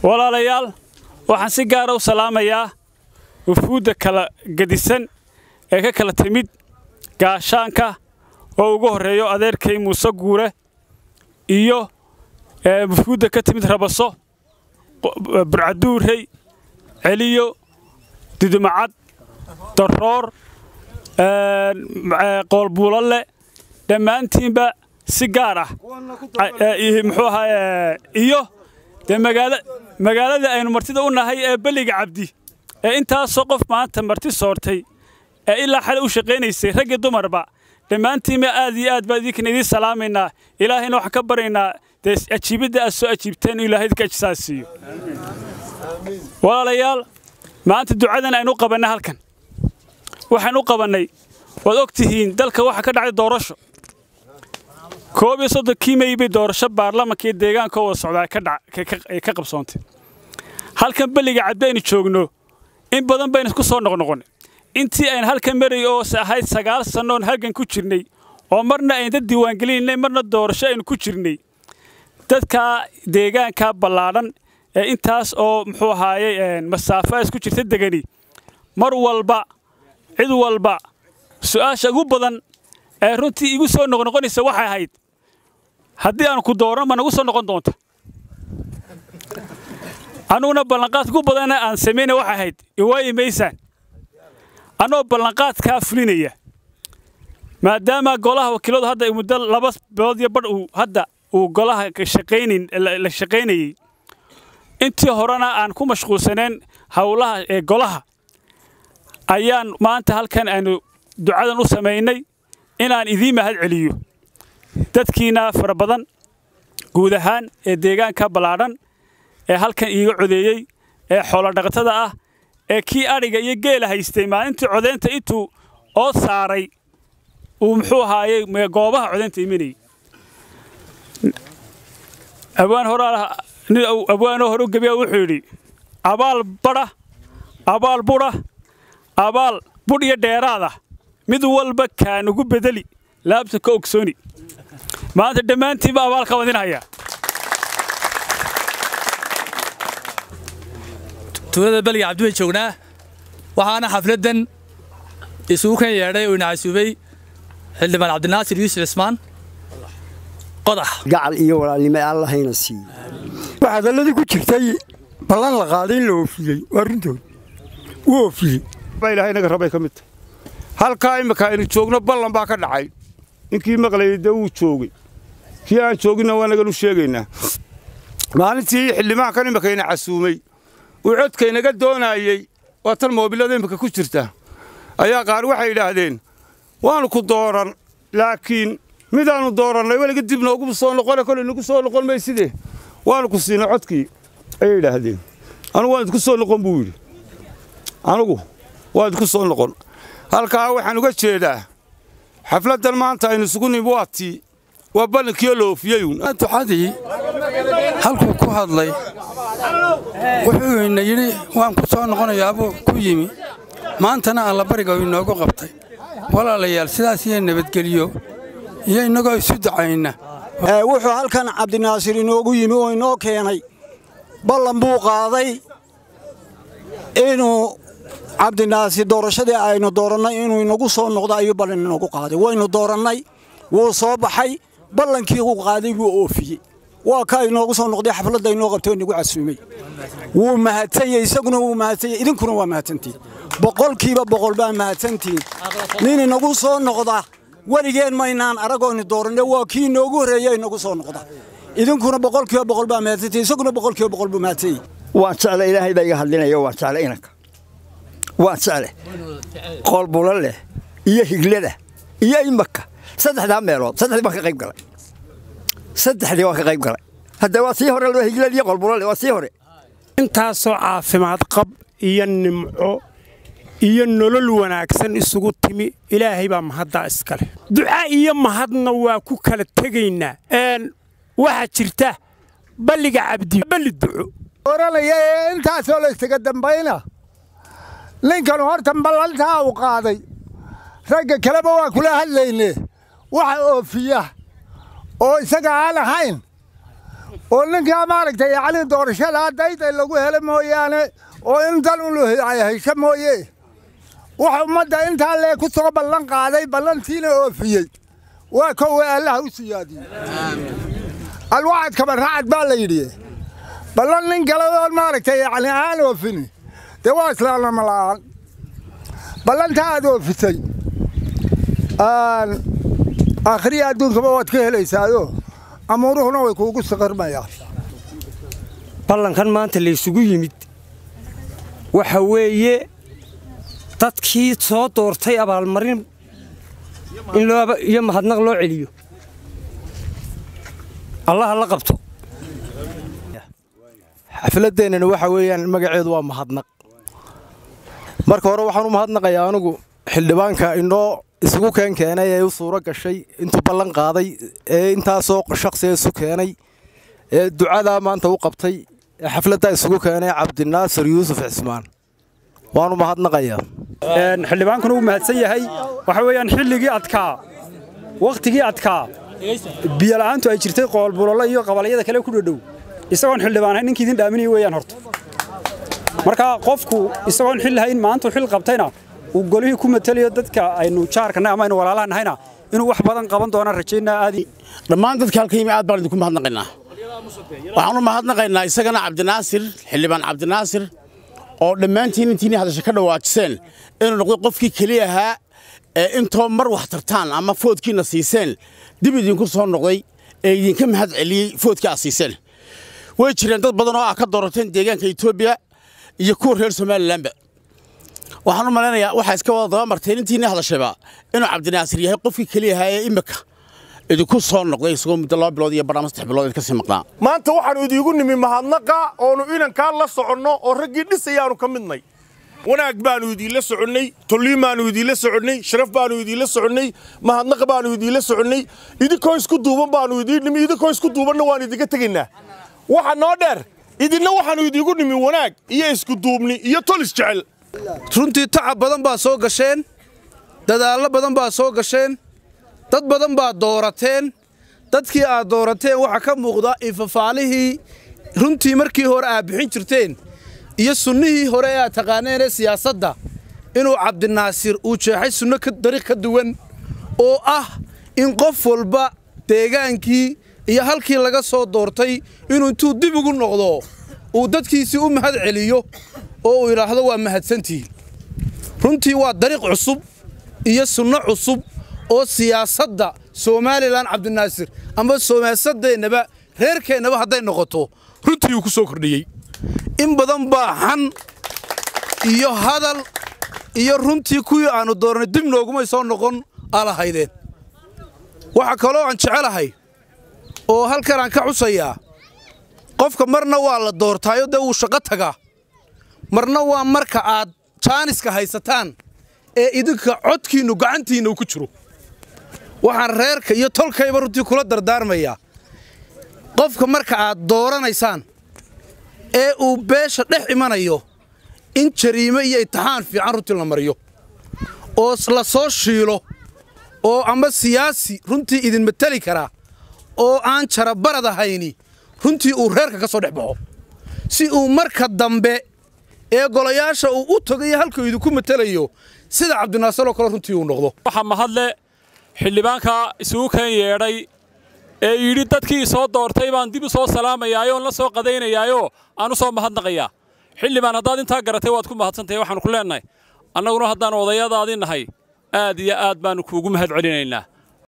walaalayaal waxaan si gaara u salaamayaa wufuudda kala gedisan ee ka kala timid gaashaanka oo ugu horreeyo adeerkay muuse guure iyo wufuudda ka timid rabaso burcaduurey celiyo dudumacad daroor qoolbuulalle dhammaantiinba si gaar ah muxuu ahaa iyo dee magaalada aynu martida u nahay ee belliga cabdi ee intaasoo qof maanta marti soortay ee ilaa xale u shaqaynaysay raggi dumarba dhammaantiinba aad iyo aad baan idinkan idiin salaamaynaa ilaahayna waxaan ka baryaynaa dee ajiibidda aad soo ajiibteen inuu ilahay idinka ajsaas siiyo walaalayaal maanta ducadan aynu u qabannay halkan waxaan u qabannay waad og tihiin dalka waxaa ka dhacday doorasho koob iyo soddonkii mey bay doorasho baarlamanka iyo deegaanka oo wada socdaa ay ka qabsoontay halkan belliga cabdi aynu joogno in badan baynu ku soo noqnoqonnay intii aynu halkan maray oo ahayd sagaal sannoon halgan ku jirnay oo marna aynu dad diiwaangelinaynay marna doorasho aynu ku jirnay dadkaa deegaankaa ballaadhan ee intaas oo muxuu ahaayey masaafo isku jirta degani mar walba cid walba su'aasha ugu badan ee runtii igu soo noqnoqonaysa waxay ahayd haddii aan ku dooran ma nagu soo noqon doonta annuguna ballanqaadka ugu badanna aan samayna waxay ahayd iwaayi maysaan annagoo ballanqaadkaa fulinaya maadaama golaha wakiiladu hadda muddo laba bilood iyo badh uu hadda uu golaha shaqaynin la shaqaynayey intii horena aan ku mashquulsaneen howlaha ee golaha ayaan maanta halkan aanu ducadan u samaynay inaan idiin mahad celiyo dadkiina fara badan guud ahaan ee deegaanka ballaadhan ee halkan iiga codeeyey ee xoolodhaqatada ah ee kii adhiga iyo geela haystay maalintii codaynta intuu oo saaray uu muxuu ahaayey goobaha codaynta imanayey abwaan horaa nin abwaanoo hore u gebiya wuxuu yidhi abaal badha abaal budha abaal budh iyo dheeraada mid walba kaanugu bedeli laabta ka ogsooni maanta dhammaantiinba abaal ka wadinhaya tuulada beliga cabdi bayn joognaa waxaana xafladdan isugu kan yeedhay oo inacasuubay xildhibaan cabdinaasir yuusuf cismaan qodax gacal iyo walaalnimo allahayna siiye waxaa dalladii ku jirtay ballan la qaaday in la oofiyey waa runtood wuu oofiyey ilahay naga rabay ka mid tahay halkaa imminka aynu joogno ballan baa ka dhacay ninkii maqlayay dee wuu joogay kii aan jooginna waa naganu sheegaynaa maalintii xildhibaankan imminkayna casuumay uu codkaynaga doonaayey waa tan moobilada imminka ku jirta ayaa qaar waxay yidhaahdeen waannu ku dooran laakiin midaannu doorannay weliga dib noogu soo noqone kolay nagu soo noqon mayside waannu ku siinay codkii ayay yidhaahdeen anugu waan idinku soo noqon buu yidhi anugu waa idinku soo noqon halkaa waxaan uga jeedaa xafladdan maanta aynu isugu nimi waa tii waa ballankiioo la oofiyeyun ducadii halkuu ku hadlay wuxuu ina yidhi waan ku soo noqonayaabuu ku yimi maantana allabariga uu inoogu qabtay walaalayaal sidaas iyo nabadgeliyo iyo innagoo isu ducayna wuxuu halkan cabdinaasir inoogu yimi oo inoo keenay ballan buu qaaday inuu cabdinaasir doorashadii aynu doorannay inuu inagu soo noqdo ayuu ballan inoogu qaaday waynu doorannay wuu soo baxay ballankii uu qaaday buu oofiyey waa kaa inoogu soo noqday xafladda inoo qabtay oo inagu casuumay wuu mahadsanyey isaguna wuu mahadsanyey idinkuna waa mahadsantihin boqolkiiba boqol baa mahadsantihin nin inagu soo noqda weligeen maynaan aragooni dooranne waa kii inoogu horreeya inagu soo noqda idinkuna boqolkiiba boqol baa mahadsantihin isaguna boqolkiiba boqol buu mahadsanyey waan jecle ilaahay baa iga hadlinaya waan jecle inanka waan jecle qoolbulo leh iyo higlada iyo imaka saddexdaa meelood saddexdii baan ka qayb galay saddexdii waan ka qayb galay hadda waa sii hore higlada iyo qoolbulo leh waa sii hore intaasoo caafimaad qab iyo nimco iyo nolol wanaagsan isugu timi ilaahay baa mahaddaa iskale duca iyo mahadna waa ku kala tegaynaa waxaa jirta balliga cabdi balli duco oranaya ee intaasoo laysaga dambayna ninkan horta ballantaa uu qaaday ragga kaleba waa kula hadlayne waxa oofiya oo isaga aan ahayn oo ninkaa maaragtay yacni doorashadaa dayday lagu helo mooyaane oo intan ulu hesho mooye waxa ummadda intaa lee ku soo ballan qaaday ballantiina oofiyey waa kowe allaha u siyaadiyey alwacad kabarracad baa la yidhi ballan nin kale oo maaragtay yacni aan oofini dee waa islaamnimo la'aan ballantaa aad oofisay aakhriya adduunkaba waad ka helaysaayo amuuruhuna way kuugu saqarmayaan ballankan maanta laysugu yimid waxa weeye dadkii soo doortay abaalmarin in loo iyo mahadnaq loo celiyo allaha la qabto xafladeennani waxa weeyaan magaceedu waa mahadnaq marka hore waxaan u mahadnaqayaa anugu xildhibaanka inoo isugu keen keenay ee u suuro gashay intuu ballan qaaday ee intaasoo shakhsiga isu keenay ee ducadaa maanta u qabtay ee xafladdaa isugu keenay cabdinaasir yuusuf cismaan waanu mahadnaqayaa xildhibaankuna wuu mahadsan yahay waxa weeyaan xilligii adkaa wakhtigii adkaa biyola'aantu ay jirtay qoolbulolo iyo qabalyada kale ku dhodhow isagoon xildhibaan ninkii idin dhaaminaya weeyaan horta marka qofku isagoon xil lahayn maantuu xil qabtayna uu golihii ku matelayo dadka aynu jaarkana ama aynu walaalaha nahayna inuu wax badan qaban doonaan rajaynaa aadi dhammaan dadka halka yimi aad baan idinku mahadnaqaynaa waxaan u mahadnaqaynaa isagana cabdinaasir xildhibaan cabdinaasir oo dhammaantiin intiinii hadasha ka dhawaajiseen inuu noqdo qofkii keliya ahaa ee intoo mar wax tartaan ama foodkiina siiseen dib idinku soo noqday ee idinka mahad celiyey foodkii aad siiseen way jireen dad badan oo ah ka doorateen deegaanka etoobiya iyo kuwa reer somalilanba waxaan u malaynayaa waxaa iska wada daba marteen intiinii hadashayba inuu cabdinaasir yahay qofkii keliya ahaa ee imika idinku soo noqday isagoo muddo laba bilood iyo bar ama saddex bilood idinka sii maqnaa maanta waxaannu idiigu nimi mahadnaqa oonu inankaa la soconno oo raggii dhisayaannu ka midnay wanaag baannu idiinla soconnay tolliin baannu idiinla soconnay sharaf baannu idiinla soconnay mahadnaq baannu idiinla soconnay idinkoo isku duuban baannu idiin nimi idinkoo isku duubanna waannu idinka tegaynaa waxa noo dheer idinna waxaannu idiigu nimi wanaag iyo isku duubni iyo tolis jecel runtii tacab badan baa soo gasheen dadaallo badan baa soo gasheen dad badan baa doorateen dadkii aad doorateen waxaa ka muuqda infafaalihii runtii markii hore aad bixin jirteen iyo sunnihii hore ee aad taqaaneen ee siyaasadda inuu cabdinaasir uu jeexay sunno dariiq ka duwan oo ah in qof walba deegaankii iyo halkii laga soo doortay inuu intuu dib ugu noqdo uu dadkiisii u mahad celiyo oo uu yidhaahdo waa mahadsantihiin runtii waa dariiq cusub iyo sunno cusub oo siyaasadda somalilan cabdinaasir ama siyaasadeennaba reerkeennaba hadday noqoto runtii uu ku soo kordhiyey in badan baa xan iyo hadal iyo runtii kuwii aannu doornay dib noogumay soo noqon alahaydeen waxaa kaloo aan jecelahay oo halkan aan ka xusayaa qofka marna waa la doortaayo dee wuu shaqo tagaa marna waa marka aad jaaniska haysataan ee idinka codkiinnu gacantiinna uu ku jiro waxaan reerka iyo tolkayba runtii kula dardaarmayaa qofka marka aad dooranaysaan ee uu beesha dhex imanayo in jariime iyo imtixaan fiican runtii la mariyo oo la soo shiilo oo ama siyaasi runtii idin mateli karaa oo aan jarabarad ahayni runtii uu reerka ka soo dhex baxo si uu marka dambe ee golayaasha uu u tagayo halkuu idinku matelayo sida cabdinaasir oo kale runtii uu noqdo waxaa mahadle xildhibaanka isugu keen yeedhay ee yidhi dadkii soo doortay baan dib u soo salaamayaayoo la soo qadaynayaayoo aan u soo mahadnaqayaa xildhibaan haddaad intaa garatay waad ku mahadsantahay waxaannu ku leennahay annaguna haddaan odayadaadii nahay aad iyo aad baannu kuugu mahad celinaynaa